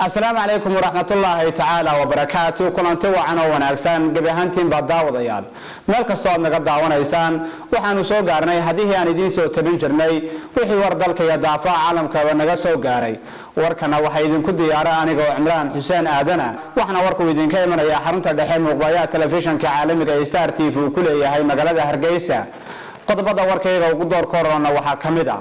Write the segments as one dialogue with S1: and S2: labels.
S1: asalaamu calaykum waraxmatullaahi tacaala wabarakaatu kulanti wacan oo wanaagsan gebi ahaantiinbaa daawadayaal meel kastoo aad naga daawanaysaan waxaanu soo gaarnay haddihii aan idiin soo tabin jirnay wixii war dalka iyo daafaha caalamkaba naga soo gaaray warkana waxaa idinku diyaara aniga oo cimraan xuseen aadana waxaana warkuu idinka imanayaa xarunta dhexe muuqbayaha telefishanka caalamiga ee star t v uu ku leeyahay magaalada hargeysa qodobada warkayga ugu door korona waxaa ka mid a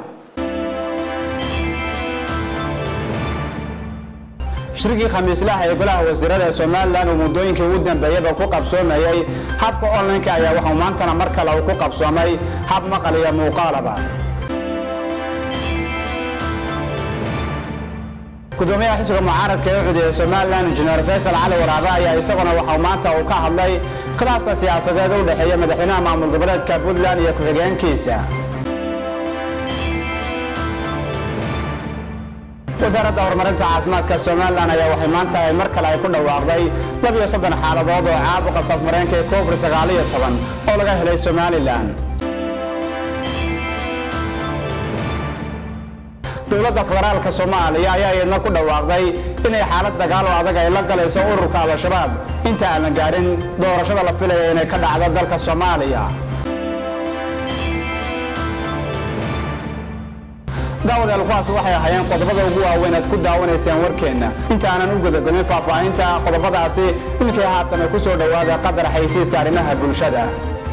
S1: shirkii khamiislaha ee golaha wasiirada ee somalilan uu muddooyinkii ugu dambeeyaba ku qabsoomayay habka online-ka ayaa waxuu maantana mar kale uu ku qabsoomay hab maqal iyo muuqaalaba gudoomiyaha xisbiga mucaaradka ee ucud ee somalilan injineer faysal cali waraabe ayaa isaguna waxau maanta uu ka hadlay khilaafka siyaasadeed u dhexeeya madaxweynaha maamul goboleedka puntland iyo ku-xigeenkiisa wasaaradda horumarinta caafimaadka somalilan ayaa waxay maanta ay mar kale ay ku dhawaaqday labiyo soddon xaaladood oo caabuqa safmareenka ee covid sagaaliyo toban oo laga helay somalilan dowladda federaalka soomaaliya ayaa iyadna ku dhawaaqday inay xaalad dagaal oo adag ay la galayso ururka al-shabaab inta aan la gaarin doorashada la filaya inay ka dhacdo dalka soomaaliya daawadayaal kuwaas waxay ahaayeen qodobada ugu waaweyn aad ku daawanaysaan warkeenna inta aanan u gudagelin faahfaahinta qodobadaasi iminkay haatan ay ku soo dhowaada qadar xaysiiska arrimaha bulshada